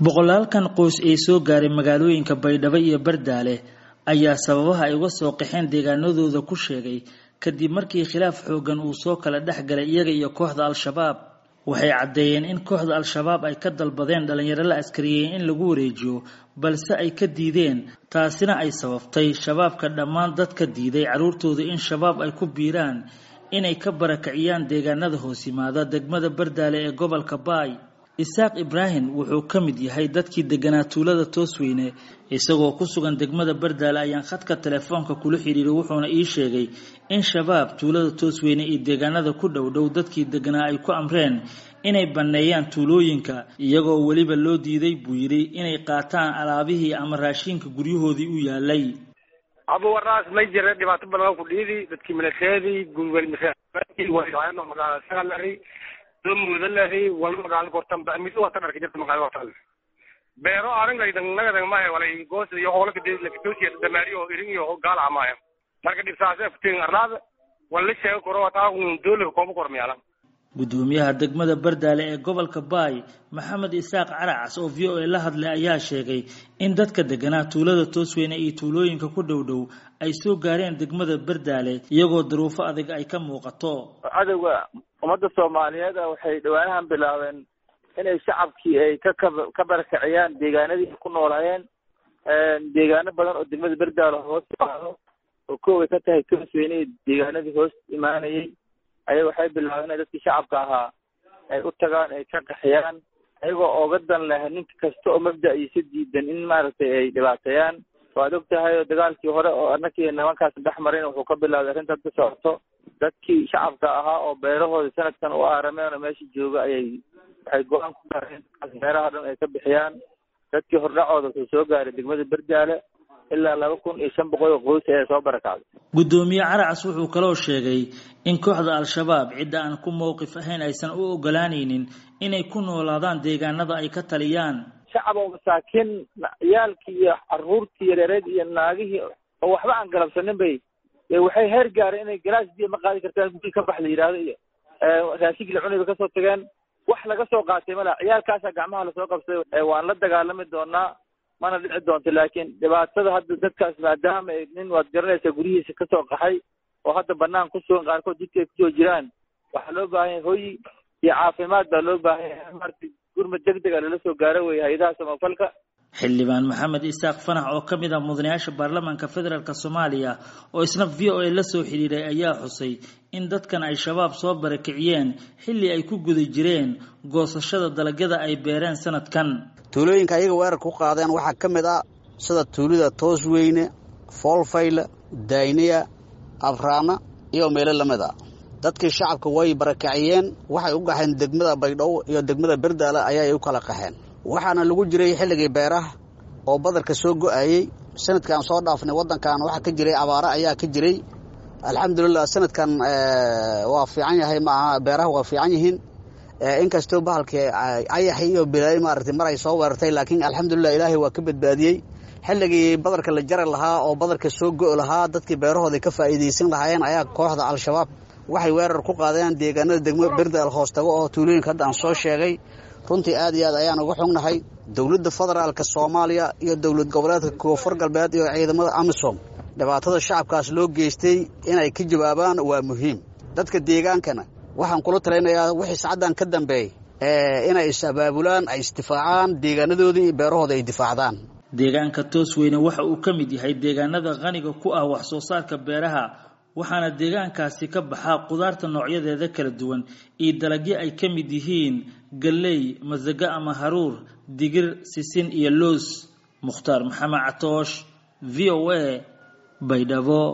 boqolaalkan qoys ee soo gaaray magaalooyinka baydhabo iyo bardaale ayaa sababaha ay uga soo qaxeen deegaanadooda ku sheegay kadib markii khilaaf xoogan uu soo kala dhex galay iyaga iyo kooxda al-shabaab waxay caddeeyeen in kooxda al-shabaab ay ka dalbadeen dhalinyaro la askariyey in lagu wareejiyo balse ay ka diideen taasina ay sababtay shabaabka dhammaan dadka diiday carruurtooda in shabaab ay ku biiraan inay ka barakiciyaan deegaanada hoos yimaada degmada bardaale ee gobolka baay isaaq ibraahim wuxuu ka mid yahay dadkii deganaa tuulada toosweyne isagoo ku sugan degmada bardaale ayaan khadka telefoonka kula xidhiiray wuxuuna ii sheegay in shabaab tuulada toosweyne iyo deegaanada ku dhow dhow dadkii deganaa ay ku amreen inay banneeyaan tuulooyinka iyagoo weliba loo diiday buu yidhi inay qaataan alaabihii ama raashinka guryahoodii u yaalay abuwaraas may jira dhibaato badan ku dhiidi dadkii milateedii gulwelmagaalari mudalari wal magaalo gortan mid wata dharka jirta magaalo gortan beero arangaydan nagadan maahe walay goos iyo hoolaka lakatosiya damaariyo irin iyo gaala maahe marka dhibsaase futin arlaada wala sheego koro wataa doolika kooba kormiyala gudoomiyaha degmada bardaale ee gobolka baay maxamed isaaq caracas oo v o a la hadlay ayaa sheegay in dadka deganaa tuulada toosweyne iyo tuulooyinka ku dhow dhow ay soo gaareen degmada bardaale iyagoo daruufo adag ay ka muuqato cadowga ummadda soomaaliyeed waxay dhawaanahan bilaabeen inay shacabkii ay ka ka barakiciyaan deegaanadii ay ku noolaayeen deegaano badan oo degmada bardaale hoos imaado oo kooway ka tahay toosweyne iyo deegaanadii hoos imaanayay ayaga waxay bilaabeen inay dadkii shacabka ahaa ay u tagaan ay ka qaxiyaan ayagoo ooga dan leh nin kasta oo mabda-iisa diidan in maaragtay ay dhibaateeyaan waad og tahay oo dagaalkii hore oo anakii nimankaas dhex marin wuxuu ka bilaabay arrintaas ka socoto dadkii shacabka ahaa oo beerahooda sanadkan u aarameen oo meesha jooga ayay waxay go-aan ku gaareen beeraha dhan ay ka bixiyaan dadkii hordhacooda wuxuu soo gaaray degmada bardaale ilaa laba kun iyo shan boqol oo qoys ayaa soo barakacday guddoomiye caracas wuxuu kaloo sheegay in kooxda al-shabaab cidda aan ku mowqif ahayn aysan u ogolaanaynin inay ku noolaadaan deegaanada ay ka taliyaan shacab oo masaakiin ciyaalkii iyo caruurtii yareereed iyo naagihii oo waxba aan galabsanin bay waxay heer gaareen inay galaas biyo ma qaadi kartaan guri ka bax la yidhaahdo iyo raashinkii lacuni bay kasoo tageen wax laga soo qaatay mala ciyaalkaasaa gacmaha lasoo qabsaday waan la dagaalami doonaa mana dhici doonto laakiin dhibaatada hadda dadkaas maadaama nin waad garanaysaa guryihiisa kasoo qaxay oo hadda banaan ku sugan qaarkood jidka ay kusoo jiraan waxaa loo baahan yahay hoyi iyo caafimaad baa loo baahan yahay marti gurmad deg deg a lala soo gaaro wey hay-adaha samafalka xildhibaan maxamed isaaq fanax oo ka mid ah mudanayaasha baarlamaanka federaalk soomaaliya oo isna v o a la soo xidhiiray ayaa xusay in dadkan ay shabaab soo barakiciyeen xilli ay ku guda jireen goosashada dalagyada ay beereen sanadkan tuulooyinka ayaga weerar ku qaadeen waxaa ka mid ah sida tuulida toosweyne foolfayle dayniya abraana iyo meelo lamid a dadkii shacabka way barakiciyeen waxay u qaxeen degmada baydhabo iyo degmada berdaale ayay u kala qaxeen waxaana lagu jiray xilligii beeraha oo badarka soo go-ayey sanadkan soo dhaafnay waddankan waxaa ka jiray abaaro ayaa ka jiray alxamdulilah sanadkan waa fiican yahay maaha beeraha waa fiican yihiin inkastoo bahalkii ayaxi iyo bilaay maaragtay mar ay soo weerartay laakiin alxamdulilah ilaahay waa ka badbaadiyey xilligii badarka la jari lahaa oo badarka soo go' lahaa dadkii beerahooda ka faa'iidaysan lahaayeen ayaa kooxda al-shabaab waxay weerar ku qaadeen deegaanada degmo berdaal hoos tago oo tuulooyinka hadda aan soo sheegay runtii aad iyo aad ayaan uga xugnahay dowladda federaalka soomaaliya iyo dowlad goboleedka koonfur galbeed iyo ciidamada amisom dhibaatada shacabkaas loo geystay inay ka jawaabaan waa muhiim dadka deegaankana waxaan kula talinayaa wixii sacaddan ka dambeey inay is-abaabulaan ay isdifaacaan deegaanadoodii iyo beerahooda ay difaacdaan deegaanka toosweyne waxa uu ka mid yahay deegaanada qaniga ku ah wax soo saarka beeraha waxaana deegaankaasi ka baxaa qudaarta noocyadeeda kala duwan iyo dalagyo ay ka mid yihiin galley masago ama haruur digir sisin iyo loos mukhtaar maxamed catoosh v o a baydhabo